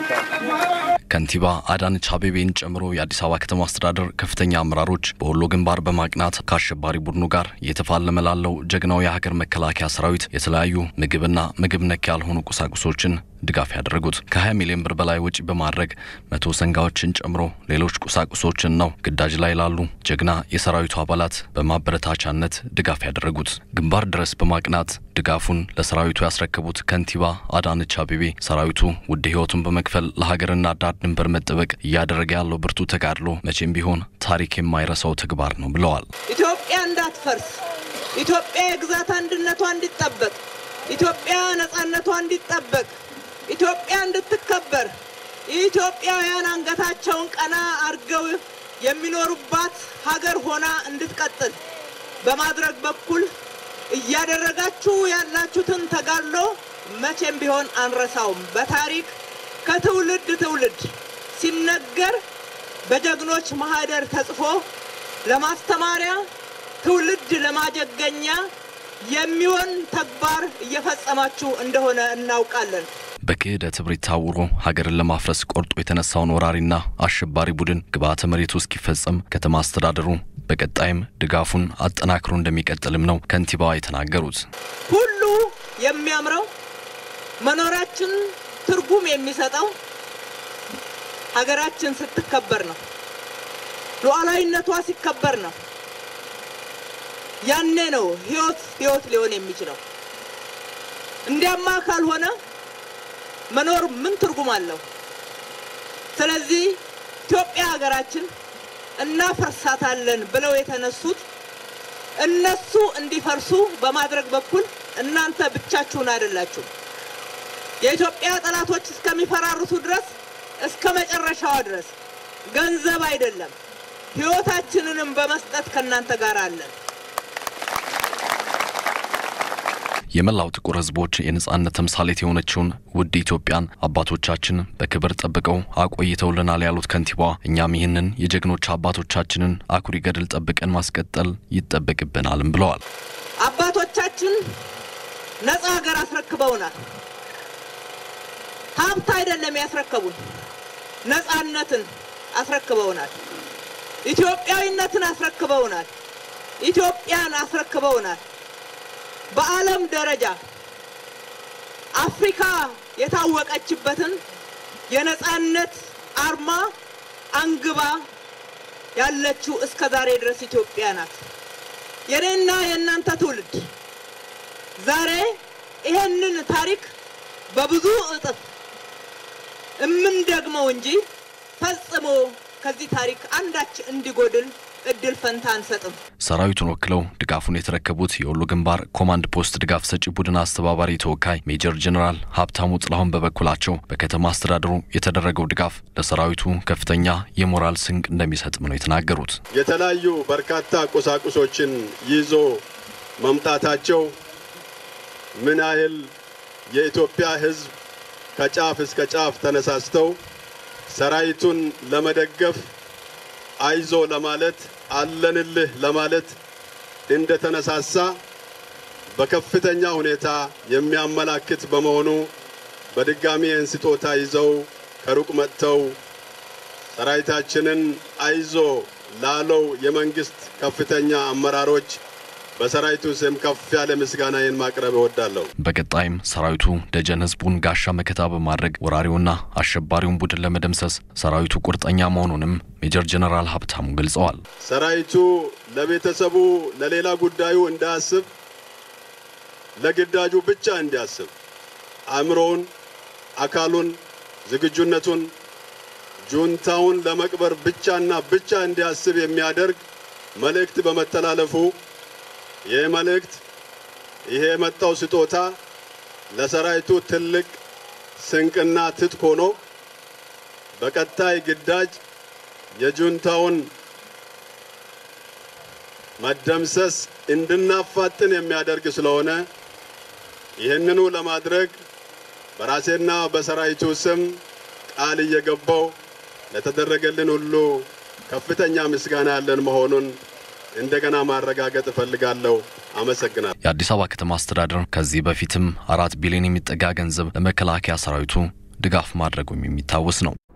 ከንቲባ አዳነች አቤቤን ጨምሮ የአዲስ አበባ ከተማ አስተዳደር ከፍተኛ አመራሮች በወሎ ግንባር በማቅናት ከአሸባሪ ቡድኑ ጋር እየተፋለመ ላለው ጀግናው የሀገር መከላከያ ሰራዊት የተለያዩ ምግብና ምግብ ነክ ያልሆኑ ቁሳቁሶችን ድጋፍ ያደረጉት ከ20 ሚሊዮን ብር በላይ ወጪ በማድረግ መቶ ሰንጋዎችን ጨምሮ ሌሎች ቁሳቁሶችን ነው ግዳጅ ላይ ላሉ ጀግና የሰራዊቱ አባላት በማበረታቻነት ድጋፍ ያደረጉት። ግንባር ድረስ በማቅናት ድጋፉን ለሰራዊቱ ያስረከቡት ከንቲባ አዳነች አቤቤ ሰራዊቱ ውድ ሕይወቱን በመክፈል ለሀገርና ዳር ድንበር መጠበቅ እያደረገ ያለው ብርቱ ተጋድሎ መቼም ቢሆን ታሪክ የማይረሳው ተግባር ነው ብለዋል። ኢትዮጵያ እንዳትፈርስ፣ ኢትዮጵያ የግዛት አንድነቷ እንዲጠበቅ፣ ኢትዮጵያ ነጻነቷ እንዲጠበቅ ኢትዮጵያ እንድትከበር ኢትዮጵያውያን አንገታቸውን ቀና አድርገው የሚኖሩባት ሀገር ሆና እንድትቀጥል በማድረግ በኩል እያደረጋችሁ ያላችሁትን ተጋድሎ መቼም ቢሆን አንረሳውም። በታሪክ ከትውልድ ትውልድ ሲነገር በጀግኖች ማህደር ተጽፎ ለማስተማሪያ ትውልድ ለማጀገኛ የሚሆን ተግባር እየፈጸማችሁ እንደሆነ እናውቃለን። በክህደት እብሪት ታውሮ ሀገርን ለማፍረስ ቆርጦ የተነሳውን ወራሪና አሸባሪ ቡድን ግብዓተ መሬቱ እስኪፈጸም ከተማ አስተዳደሩ በቀጣይም ድጋፉን አጠናክሮ እንደሚቀጥልም ነው ከንቲባዋ የተናገሩት። ሁሉ የሚያምረው መኖራችን ትርጉም የሚሰጠው ሀገራችን ስትከበር ነው። ሉዓላዊነቷ ሲከበር ነው። ያኔ ነው ህይወት ህይወት ሊሆን የሚችለው። እንዲያማ ካልሆነ መኖር ምን ትርጉም አለው? ስለዚህ ኢትዮጵያ ሀገራችን እናፈርሳታለን ብለው የተነሱት እነሱ እንዲፈርሱ በማድረግ በኩል እናንተ ብቻችሁን አይደላችሁ። የኢትዮጵያ ጠላቶች እስከሚፈራርሱ ድረስ እስከ መጨረሻዋ ድረስ ገንዘብ አይደለም ህይወታችንንም በመስጠት ከእናንተ ጋር አለን። የመላው ጥቁር ህዝቦች የነጻነት ተምሳሌት የሆነችውን ውድ ኢትዮጵያን አባቶቻችን በክብር ጠብቀው አቆይተውልናል ያሉት ከንቲባዋ እኛም ይህንን የጀግኖች አባቶቻችንን አኩሪ ገድል ጠብቀን ማስቀጠል ይጠበቅብናልም ብለዋል። አባቶቻችን ነጻ ሀገር አስረክበውናል። ሀብት አይደለም ያስረከቡን፣ ነጻነትን አስረክበውናል። ኢትዮጵያዊነትን አስረክበውናል። ኢትዮጵያን አስረክበውናል። በዓለም ደረጃ አፍሪካ የታወቀችበትን የነጻነት አርማ አንግባ ያለችው እስከ ዛሬ ድረስ ኢትዮጵያ ናት። የኔና የእናንተ ትውልድ ዛሬ ይሄንን ታሪክ በብዙ እጥፍ እምንደግመው እንጂ ፈጽሞ ከዚህ ታሪክ አንዳች እንዲጎድል እድል ፈንታ አንሰጥም። ሰራዊቱን ወክለው ድጋፉን የተረከቡት የወሎ ግንባር ኮማንድ ፖስት ድጋፍ ሰጪ ቡድን አስተባባሪ ተወካይ ሜጀር ጀኔራል ሀብታሙ ጥላሁን በበኩላቸው በከተማ አስተዳደሩ የተደረገው ድጋፍ ለሰራዊቱ ከፍተኛ የሞራል ስንቅ እንደሚሰጥም ነው የተናገሩት። የተለያዩ በርካታ ቁሳቁሶችን ይዞ መምጣታቸው ምን ያህል የኢትዮጵያ ሕዝብ ከጫፍ እስከ ጫፍ ተነሳስተው ሰራዊቱን ለመደገፍ አይዞ ለማለት አለንልህ ለማለት እንደተነሳሳ በከፍተኛ ሁኔታ የሚያመላክት በመሆኑ በድጋሚ ይህን ስጦታ ይዘው ከሩቅ መጥተው ሰራዊታችንን አይዞ ላለው የመንግስት ከፍተኛ አመራሮች በሰራዊቱ ስም ከፍ ያለ ምስጋናዬን ማቅረብ እወዳለሁ። በቀጣይም ሰራዊቱ ደጀን ህዝቡን ጋሻ መከታ በማድረግ ወራሪውና አሸባሪውን ቡድን ለመደምሰስ ሰራዊቱ ቁርጠኛ መሆኑንም ሜጀር ጀነራል ሀብታሙ ገልጸዋል። ሰራዊቱ ለቤተሰቡ፣ ለሌላ ጉዳዩ እንዳያስብ፣ ለግዳጁ ብቻ እንዲያስብ አእምሮውን፣ አካሉን፣ ዝግጁነቱን ጁንታውን ለመቅበር ብቻና ብቻ እንዲያስብ የሚያደርግ መልእክት በመተላለፉ ይህ መልእክት ይሄ የመጣው ስጦታ ለሰራዊቱ ትልቅ ስንቅና ትጥቅ ሆኖ በቀጣይ ግዳጅ የጁንታውን መደምሰስ እንድናፋጥን የሚያደርግ ስለሆነ ይህንኑ ለማድረግ በራሴና በሰራዊቱ ስም ቃል እየገባው ለተደረገልን ሁሉ ከፍተኛ ምስጋና ያለን መሆኑን እንደገና ማረጋገጥ እፈልጋለሁ። አመሰግናለሁ። የአዲስ አበባ ከተማ አስተዳደር ከዚህ በፊትም አራት ቢሊዮን የሚጠጋ ገንዘብ ለመከላከያ ሰራዊቱ ድጋፍ ማድረጉም የሚታወስ ነው።